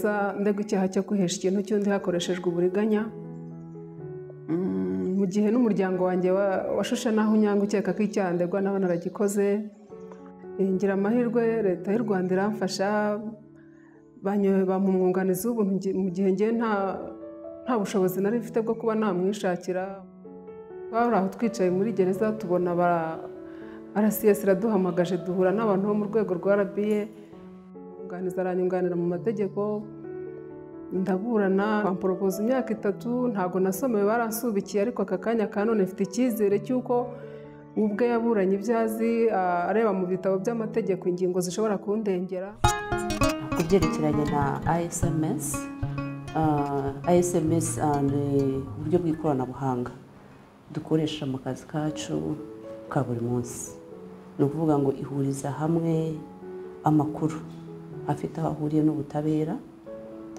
icyaha cyo guhesha ikintu cy'undi hakoreshejwe uburiganya mu gihe n'umuryango wanjye washushe n'aho unyanga ukeka ko icyaha ndegwa nawe naragikoze ngira amahirwe leta y'u rwanda iramfasha bampa umwunganizi w'ubuntu mu gihe ngewe nta bushobozi nari mfite bwo kuba namwishakira twari aho twicaye muri gereza tubona arasiyesi iraduhamagaje duhura n'abantu bo mu rwego rwa rabiye umwunganizi aranyunganira mu mategeko ndaburana bamporopoza imyaka itatu ntabwo nasomewe baransubikiye ariko aka kanya ka none mfite icyizere cy'uko ubwe yaburanye ibyo azi areba mu bitabo by'amategeko ingingo zishobora kundengera ku byerekeranye na ISMS ISMS ni uburyo bw'ikoranabuhanga dukoresha mu kazi kacu ka buri munsi ni ukuvuga ngo ihuriza hamwe amakuru afite aho ahuriye n'ubutabera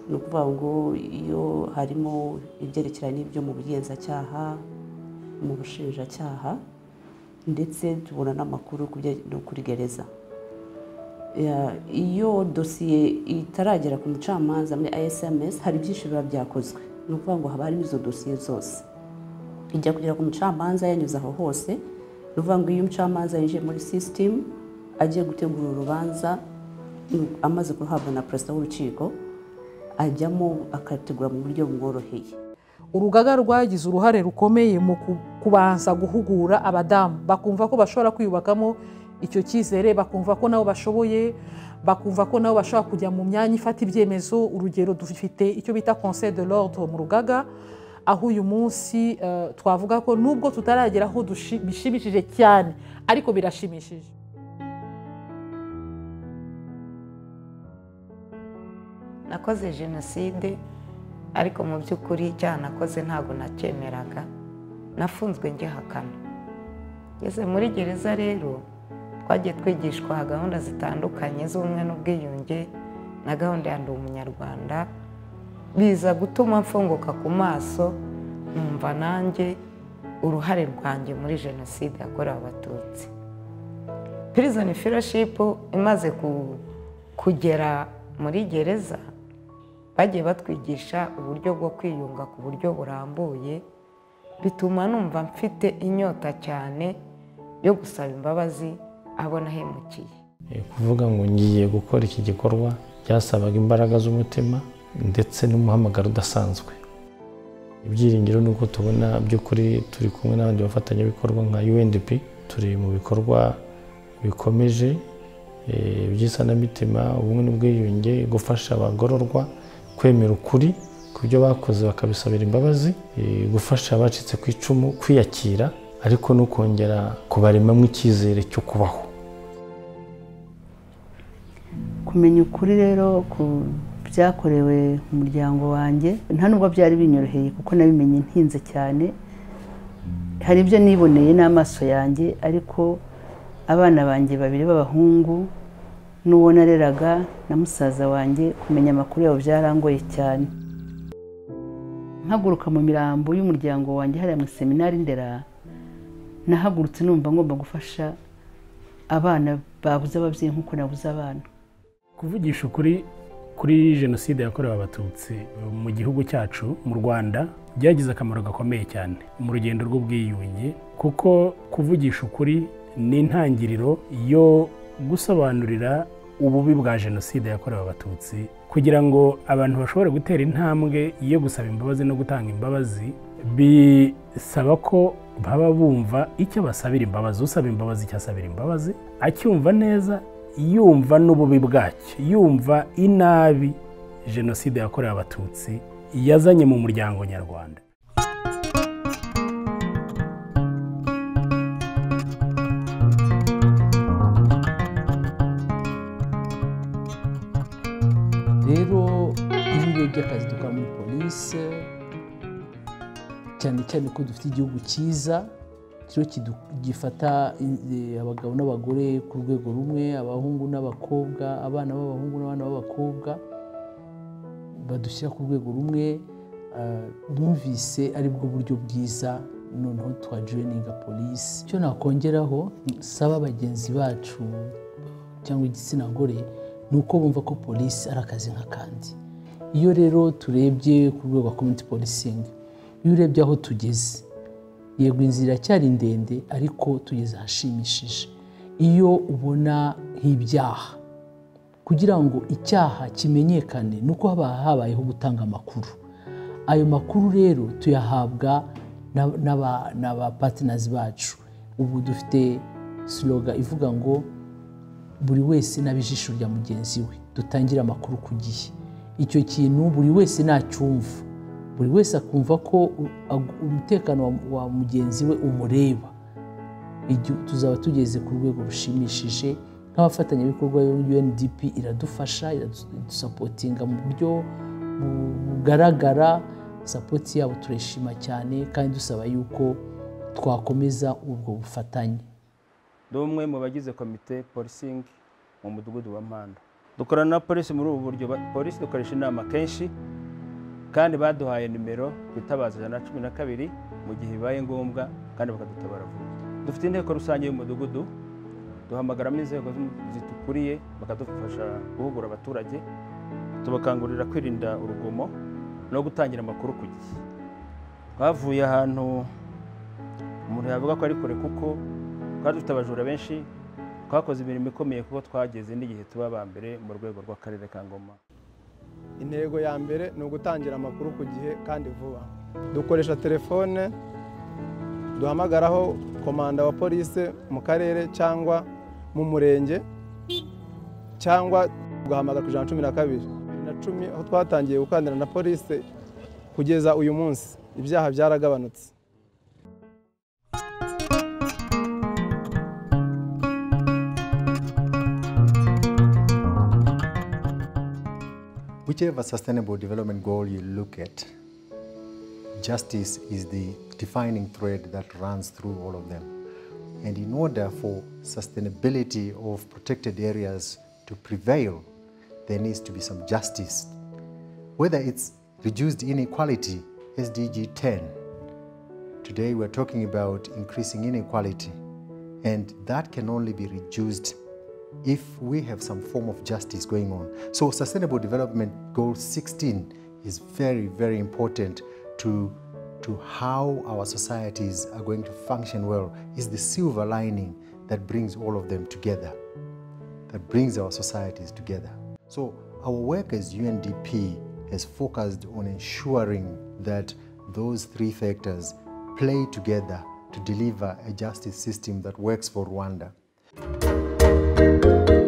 ni ukuvuga ngo iyo harimo ibyerekeranye n'ibyo mu bugenzacyaha mu bushinjacyaha ndetse tubona n'amakuru kuri gereza iyo dosiye itaragera ku mucamanza muri ISMS hari byinshi biba byakozwe ni ukuvuga ngo haba harimo izo dosiye zose ijya kugera ku mucamanza yanyuze aho hose ni ukuvuga ngo iyo umucamanza yinjiye muri sisitemu agiye gutegura urubanza amaze guhabwa na perezida w'urukiko ajyamo akategura mu buryo bumworoheye urugaga rwagize uruhare rukomeye mu kubanza guhugura abadamu bakumva ko bashobora kwiyubakamo icyo cyizere bakumva ko nabo bashoboye bakumva ko nabo bashobora kujya mu myanya ifata ibyemezo urugero dufite icyo bita conseil de l'ordre mu rugaga aho uyu munsi twavuga ko nubwo tutaragera aho bishimishije cyane ariko birashimishije nakoze jenoside ariko mu by'ukuri icyaha nakoze ntabwo nacyemeraga nafunzwe ngihakana ngeze muri gereza rero twagiye twigishwa gahunda zitandukanye z'ubumwe n'ubwiyunge na gahunda ya ndi umunyarwanda biza gutuma mfunguka ku maso numva nanjye uruhare rwanjye muri jenoside yakorewe abatutsi pirizoni filoshipu imaze kugera muri gereza bagiye batwigisha uburyo bwo kwiyunga ku buryo burambuye bituma numva mfite inyota cyane yo gusaba imbabazi abo nahemukiye kuvuga ngo ngiye gukora iki gikorwa byasabaga imbaraga z'umutima ndetse n'umuhamagaro udasanzwe ibyiringiro ni uko tubona by'ukuri turi kumwe n'abandi bafatanyabikorwa nka UNDP turi mu bikorwa bikomeje by'isanamitima ubumwe n'ubwiyunge gufasha abagororwa kwemera ukuri ku byo bakoze bakabisabira imbabazi gufasha abacitse ku icumu kwiyakira ariko no kongera kubaremamo icyizere cyo kubaho kumenya ukuri rero ku byakorewe umuryango wanjye nta nubwo byari binyoroheye kuko nabimenye ntinze cyane hari ibyo niboneye n'amaso yanjye ariko abana banjye babiri b'abahungu n'uwo nareraga na musaza wanjye kumenya amakuru yabo byarangoye cyane nkaguruka mu mirambo y'umuryango wanjye hariya mu seminari ndera nahagurutse numva ngomba gufasha abana babuze ababyeyi nk'uko nabuze abana kuvugisha ukuri kuri jenoside yakorewe abatutsi mu gihugu cyacu mu rwanda byagize akamaro gakomeye cyane mu rugendo rw'ubwiyunge kuko kuvugisha ukuri ni intangiriro yo gusobanurira ububi bwa jenoside yakorewe abatutsi kugira ngo abantu bashobore gutera intambwe yo gusaba imbabazi no gutanga imbabazi bisaba ko baba bumva icyo basabira imbabazi usaba imbabazi icyo asabira imbabazi acyumva neza yumva n'ububi bwacyo yumva inabi jenoside yakorewe abatutsi yazanye mu muryango nyarwanda rero ibigo by'akazi dukora muri polisi cyane cyane ko dufite igihugu cyiza gifata abagabo n'abagore ku rwego rumwe abahungu n'abakobwa abana b'abahungu n'abana b'abakobwa badushyira ku rwego rumwe bumvise aribwo buryo bwiza noneho twajoyininga polisi icyo nakongeraho saba bagenzi bacu cyangwa igitsina gore ni uko bumva ko polisi ari akazi nk'akandi iyo rero turebye ku rwego rwa community policing iyo urebye aho tugeze yego inzira iracyari ndende ariko tugeze ahashimishije iyo ubona nk'ibyaha kugira ngo icyaha kimenyekane ni uko haba habayeho gutanga amakuru ayo makuru rero tuyahabwa n'abapatinazi bacu ubu dufite siloga ivuga ngo buri wese n'abijisho rya mugenzi we dutangire amakuru ku gihe icyo kintu buri wese nacyumva buri wese akumva ko umutekano wa mugenzi we umureba tuzaba tugeze ku rwego rushimishije nk'abafatanyabikorwa UNDP iradufasha iradusapotinga mu buryo bugaragara sapoti yabo turishima cyane kandi dusaba yuko twakomeza ubwo bufatanye ndi umwe mu bagize komite polisingi mu mudugudu wa mpanda dukorana na polisi muri ubu buryo polisi dukoresha inama kenshi kandi baduhaye nimero twitabaza ijana na cumi na kabiri mu gihe bibaye ngombwa kandi bakadutabara vuba dufite inteko rusange y'umudugudu duhamagaramo inzego zidukuriye bakadufasha guhugura abaturage tubakangurira kwirinda urugomo no gutangira amakuru ku gihe twavuye ahantu umuntu yavuga ko ari kure kuko twari dufite abajura benshi twakoze imirimo ikomeye kuko twageze n'igihe tuba aba mbere mu rwego rw'akarere ka ngoma intego ya mbere ni ugutangira amakuru ku gihe kandi vuba dukoresha telefone duhamagaraho komanda wa polisi mu karere cyangwa mu murenge cyangwa tugahamagara ku ijana cumi na kabiri bibiri na cumi aho twatangiye gukandira na polisi kugeza uyu munsi ibyaha byaragabanutse Whichever Sustainable Development Goal you look at, justice is the defining thread that runs through all of them. And in order for sustainability of protected areas to prevail, there needs to be some justice. Whether it's reduced inequality, SDG 10, today we're talking about increasing inequality, and that can only be reduced if we have some form of justice going on. So, Sustainable Development Goal 16 is very, very important to, to how our societies are going to function well. Is the silver lining that brings all of them together, that brings our societies together. So, our work as UNDP has focused on ensuring that those three factors play together to deliver a justice system that works for Rwanda. thank you